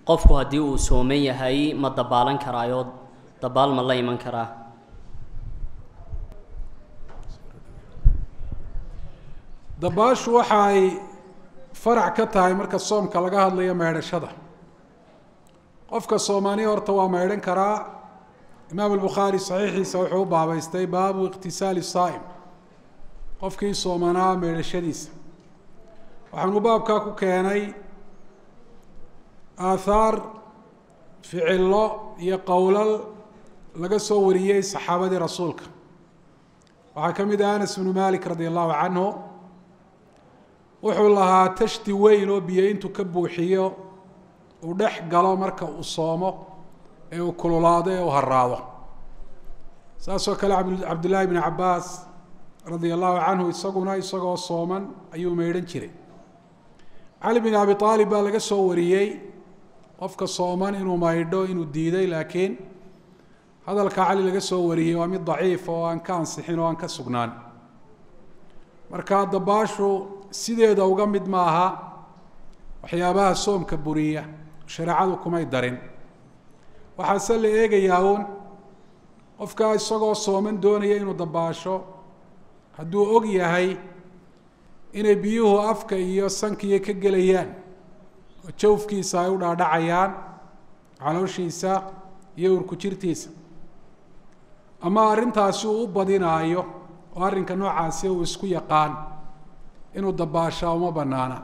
qofku haddii uu sooman yahay ma dabaalan karaayo dabaal ma la iman karaa dabaashu waxa ay farac ka tahay marka soomka laga hadlayo meydhashada qofka soomaaniya horta waa meydhan karaa imaam albukhaari saxiixiisa wuxuu u baabeystay baabu iqtisaali saa'im qofkii soomanaa meydhashadiisa waxaanu baabkaa ku keenay aathaar ficillo iyo qowlal laga soo wariyey saxaabadii rasuulka waxaa ka mid ah anas bnu malik radi allahu canhu wuxuu lahaa tashti weyn oo biyo intuu ka buuxiyo uu dhex galo marka uu soomo ee uu kululaado ee uu haraado saasoo kale cabdullaahi bni cabaas radia allahu canhu isaguna isagoo sooman ayuu meydhan jiray cali bin abi aalib baa laga soo wariyey qofka sooman inuu maydho inuu diiday laakiin hadalka cali laga soo wariyey waa mid daciif oo aan ka ansixin oo aan ka sugnaan marka dabaashu sideeda uga mid ma aha waxyaabaha soomka buriya shareecadu kumay darin waxaase la eegayaa uun qofkaa isagoo sooman doonaya inuu dabaasho hadduu og yahay inay biyuhu afka iyo sankiiyo ka gelayaan oo jawfkiisa ay u dhaadhacayaan calooshiisa iyo urku jirtiisa ama arrintaasi uu u badinaayo oo arrinka noocaasi uu isku yaqaan inuu dabaashaa uma banaana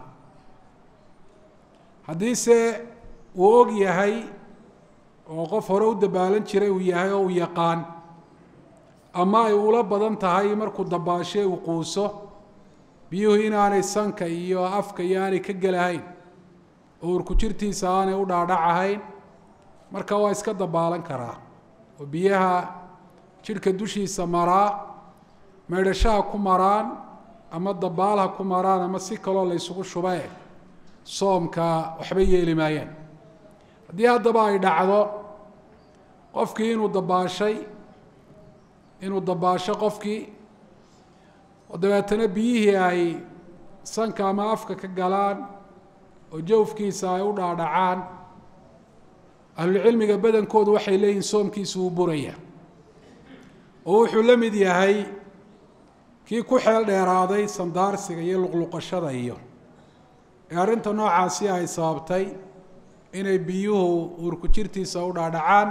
haddiise uu og yahay oo qof hore u dabaalan jiray uu yahay oo uu yaqaan ama ay ula badan tahay markuu dabaashe uu quuso biyuhu inaanay sanka iyo afka iyo aanay ka gelahayn oo urku jirtiisa aanay u dhaadhacahayn marka waa iska dabaalan karaa oo biyaha jidhka dushiisa maraa meydhashaha ku maraan ama dabaalha ku maraan ama si kaloo la ysugu shubee soomka waxba yeeli maayaan haddii haddaba ay dhacdo qofkii inuu dabaashay inuu dabaasho qofkii oo dabeetana biyihii ay sanka ama afka ka galaan oo jawfkiisa ay u dhaadhacaan ahlulcilmiga badankoodu waxay leeyihin soomkiisu wuu buraya oo wuxuu la mid yahay kii ku xeel dheeraaday sandaarsiga iyo luqluqashada iyo ee arrinta noocaasi ay sababtay inay biyuhu uurku jirtiisa u dhaadhacaan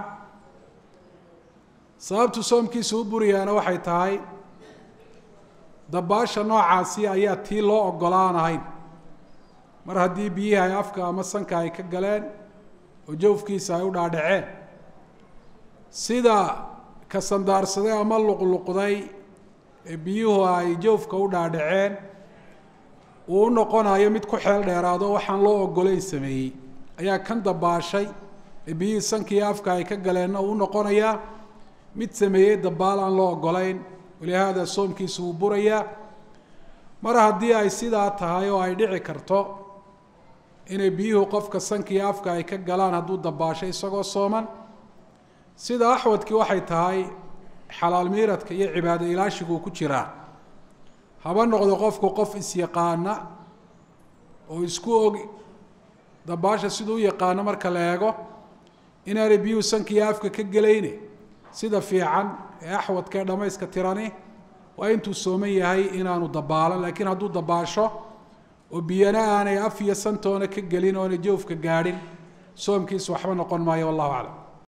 sababtu soomkiisa u buriyaana waxay tahay dabaasha noocaasi ayaa tii loo ogolaan ahayn mar haddii biyihii ay afka ama sanka ay ka galeen oo jawfkiisa ay u dhaadhaceen sida ka sandaarsaday ama luqluqday ee biyuhu ay jawfka u dhaadhaceen uu u noqonayo mid ku xeel dheeraado waxaan loo ogolayn sameeyey ayaa kan dabaashay ee biyihii sankiiyo afka ay ka galeenna uu unoqonayaa mid sameeyey dabaal aan loo ogolayn walihaada soomkiisu wuu burayaa mar haddii ay sidaa tahay oo ay dhici karto inay biyuhu qofka sankiiyo afka ay ka galaan hadduu dabaasho isagoo sooman sida axwadkii waxay tahay xalaal miiradka iyo cibaado ilaashiguu ku jiraa haba noqdo qofku qof isyaqaana oo isku og dabaasha siduu u yaqaano marka la eego inaanay biyuhu sankiiyo afka ka gelayne sida fiican ee axwadka ee dhammayska tirani waa intuu sooman yahay inaanu dabaalan laakiin hadduu dabaasho oo biyana aanay af iyo santoona ka gelin oonay jawfka gaadhin soomkiisu waxba noqon maayo wallahu aclam